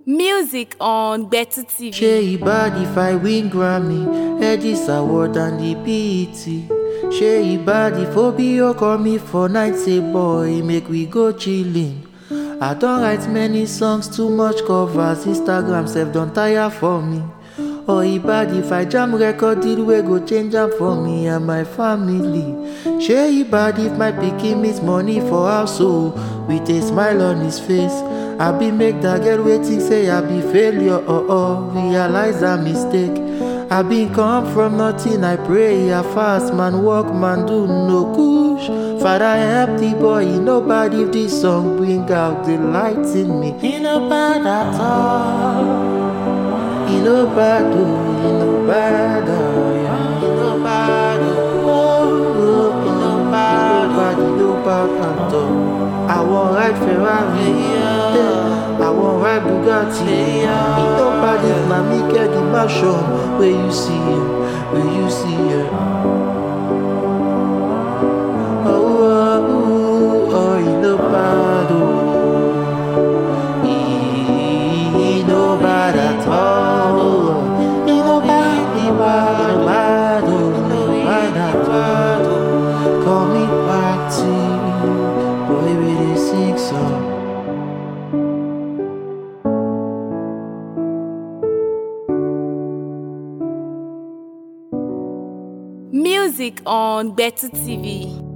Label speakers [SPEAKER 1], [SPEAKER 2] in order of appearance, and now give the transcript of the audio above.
[SPEAKER 1] Music on Better TV.
[SPEAKER 2] Ṣé e bad if I win Grammy, Edis Award and the BET? Ṣé e bad if Obio call me for night say boy make we go chillin? I don write many songs, too much covers, Instagram sef don tire for me. Or e bad if I jam record deal wey go change am for me and my family. Ṣé e bad if my pikin miss money for house o with a smile on his face? Abi make dat girl wey think say I be failure or or realize her mistake. I been come from nothing, I pray, I fast, man work, man do no kush. Father help the boy, e no bad if this song bring out the light in me. E no bad at all. E no bad oh, e no bad oh, yeah. E no bad oh, oh, oh, e no bad, e no bad, e no bad at all. I wan ride Ferrari, yeah. I wan ride Bugatti. E no bad if na me get the mansion wey you see, yeah. wey you see. Yeah. Oh, oh, oh, oh, e no bad oh. E no bad at all. E no bad, e bad, bad oh, e no bad at all. Call me party, boy we dey sing song.
[SPEAKER 1] Music on Better TV.